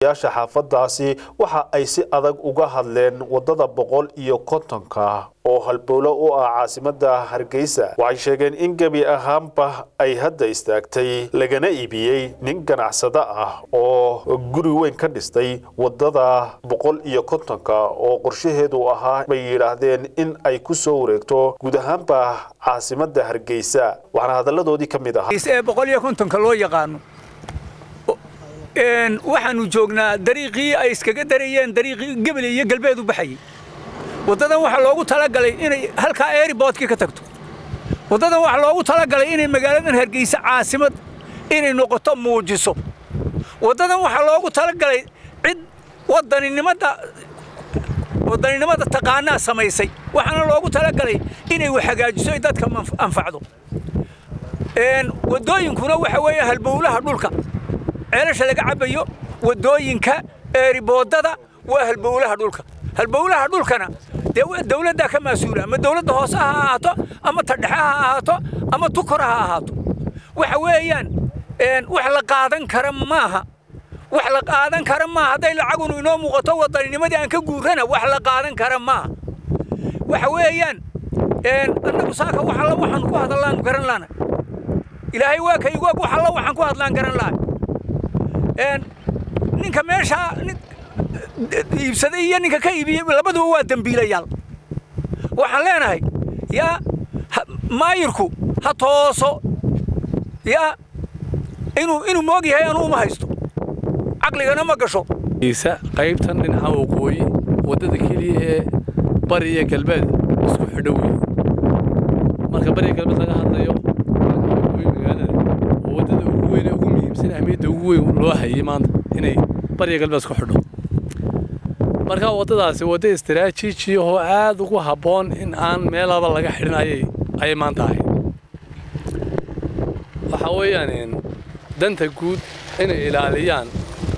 odayaasha xaafadaasi waxa ay si adag uga hadleen wadada boqol iyo kontonka oo halbowlo u ah caasimada hargeysa waxay sheegeen in gebi ahaanba ay hadda istaagtay lagana iibiyey nin ganacsado ah oo guri weyn ka dhistay wadada boqol iyo kontonka oo qorshaheedu ahaa bay yidhaahdeen in ay ku soo wareegto guud ahaanba caasimada hargeysa waxaana hadalladoodii ka mid ahaa ee boqol iyo kontonka loo yaqaano waxaanu joognaa dariiqii ay iskaga darayeen dariiqii gebel iyo galbeed u baxayay waddadan waxaa loogu talagalay inay halkaa airboodkii ka tagto waddadan waxaa loogu talagalay inay magaaladan hargeysa caasimad inay noqoto muujiso waddadan waxaa loogu talagalay cid wadaninimada wadaninimada taqaanaa samaysay waxaana loogu talagalay inay wax hagaajiso ay dadka anfacdo waddooyinkuna waxa weeye halbowlaha dhulka ceelasha laga cabayo waddooyinka eeriboodada waa halbowlaha dhulka halbowlaha dhulkana dee dawladdaa ka mas-uula ama dawladda hoose ha ahaato ama tadhexe ha ahaato ama tukora ha ahaato waxa weeyaan wax la qaadan kara maaha wax la qaadan kara maaha hadday lacagunu inoo muuqato wadanninimadii aan ka guurana wax la qaadan kara maaha waxa weeyaan annagu saaka wax alla waxaan ku hadallaan garan laana ilaahay waa ka igu ag wax alla waxaan ku hadlaan garan lahay ninka meeshaa iibsaday iyo ninka ka iibiyey labaduba waa dembiilayaal waxaan leenahay yaa maayirku ha tooso yaa inuu inuu moog yahay anu uma haysto caqligana ma gasho isa qaybtan dhinaca waqooyi waddada keliya ee bari iyo galbeed isku xidho wey marka bari iyo galbeed laga hadlayo magaalada oo waddada ugu weyn ee ugu muhiimsan ahmiyadda ugu weyn loo hayay maanta inay bari iyo galbeed isku xidho marka waddadaasi wadda istaraatiiji oo aad ugu habboon in aan meelaba laga xidhin ayay ayay maanta ahayd waxa weeyaan danta guud inay ilaaliyaan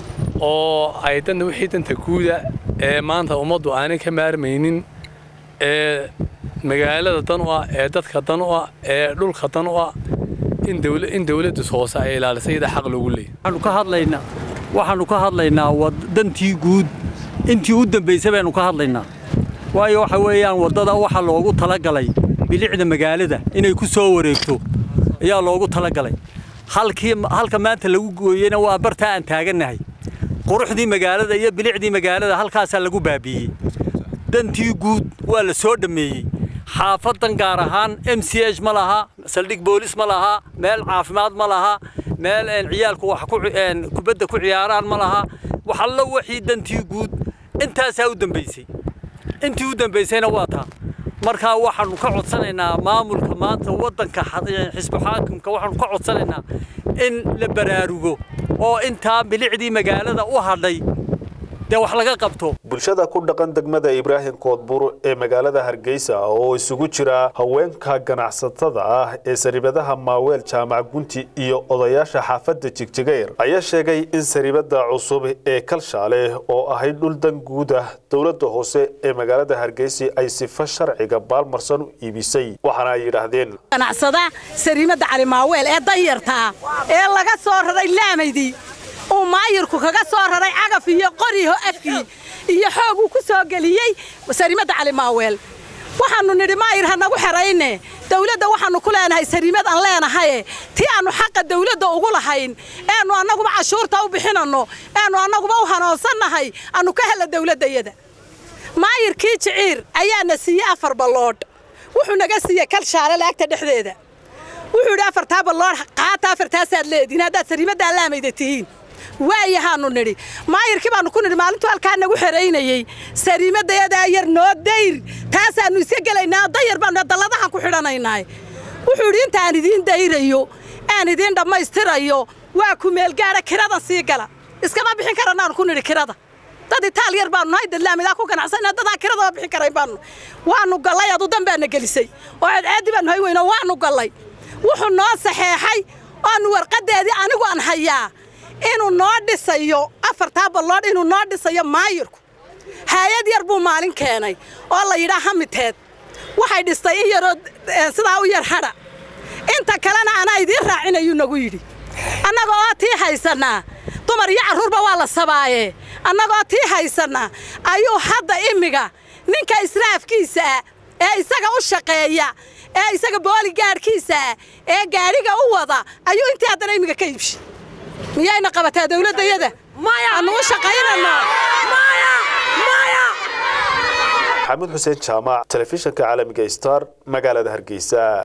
oo ay danta wixii danta guuda ee maanta ummaddu aanay ka maarmaynin ee magaalada dan u ah ee dadka dan u ah ee dhulka dan u ah in dawla in dawladda hoose ay ilaalisay iyada xaq loogu leeyahay waxaanu ka hadlaynaa waxaanu ka hadlaynaa dantii guud intii u dambaysay baynu ka hadlaynaa waayo waxa weeyaan waddada waxaa loogu talagalay bilicda magaalada inay ku soo wareegto ayaa loogu talagalay halkii halka maanta lagu gooyeyna waa bartaa aan taagannahay quruxdii magaalada iyo bilicdii magaalada halkaasaa lagu baabiiyey dantii guud waa la soo dhammeeyey xaafadan gaar ahaan m c h ma laha saldhig boolis ma laha meel caafimaad ma laha meel ciyaalku wax kubadda ku ciyaaraan ma laha waxallo wixii dantii guud intaasaa u dambaysay intii u dambaysayna waa taa markaa waxaanu ka codsanaynaa maamulka maanta waddanka xisbu xaakimka waxaanu ka codsanaynaa in la baraarugo oo intaa bilicdii magaalada u hadhay dee wax laga qabto bulshada ku dhaqan degmada ibraahim koodbur ee magaalada hargeysa oo isugu jira haweenka ganacsatada ah ee sariibadaha maaweel jaamac gunti iyo odayaasha xaafadda jigjigayr ayaa sheegay in sariibada cusub ee kalshaale oo ahayd dhul dan guud ah dowladda hoose ee magaalada hargeysa ay sifo sharciga baalmarsan u iibisay waxaana ay yidhaahdeen ganacsada sariimada cali maaweel ee danyartaa ee laga soo raray laamaydii uu maayirku kaga soo raray cagaf iyo qoriho afkii iyo xoog uu ku soo geliyey sariimada cali maaweel waxaannu nidhi maayir ha nagu xerayne dawladda waxaannu ku leenahay sariimad aan leenahaye tii aannu xaqa dawladda ugu lahayn eannu annaguba cashuurta u bixinanno eannu annaguba u hanoonsannahay aannu ka hella dawladdayada maayirkii jiciir ayaana siiyey afar balloodh wuxuu naga siiyey kalshaale laagta dhexdeeda wuxuu yidhi afartaa balloodh qaata afartaasaad leediin haddaad sariimaddaa laamayda tihiin waayahaanu nidhi maayirkii baannu ku nidhi maalintuu halkaa nagu xeraynayey sariimadayadaa yar noo dayr taasaannu iska gelaynaa dayar baannu dalladahan ku xidhanaynaay wuxuu yidhi intaan idiin dayrayo aan idiin dhammaystirayo waa ku meelgaadha kiradan sii gala iskama bixin karanaanu ku nidhi kirada dad itaal yar baannu nahay dadlaamidaa ku ganacsana dadaan kiradaba bixin karayn baannu waannu gallay adu dan baana gelisay oo ceedceeddi baannu hay weyno waannu gallay wuxuu noo saxeexay oonu warqaddeedii anigu aan hayaa inuu noo dhisayo afartaa balloodh inuu noo dhisayo maayirku haayad yar buu maalin keenay oo la yidhaa hamiteed waxay dhistay in yaroo sidaa u yar hadha inta kalena anaa idiin raacinayuu nagu yidhi annaga oo tii haysannaa dumar iyo carruurba waa la sabaaye annagoo tii haysanna ayuu hadda imiga ninka israafkiisa ah ee isaga u shaqeeya ee isaga booligaadhkiisa ah ee gaadhiga u wada ayuu intii haddana imiga ka iibshay miyayna qabataa dawladdayada annu u shaqaynano maxamuud xuseen jaamac telefishinka caalamiga star magaalada hargeysa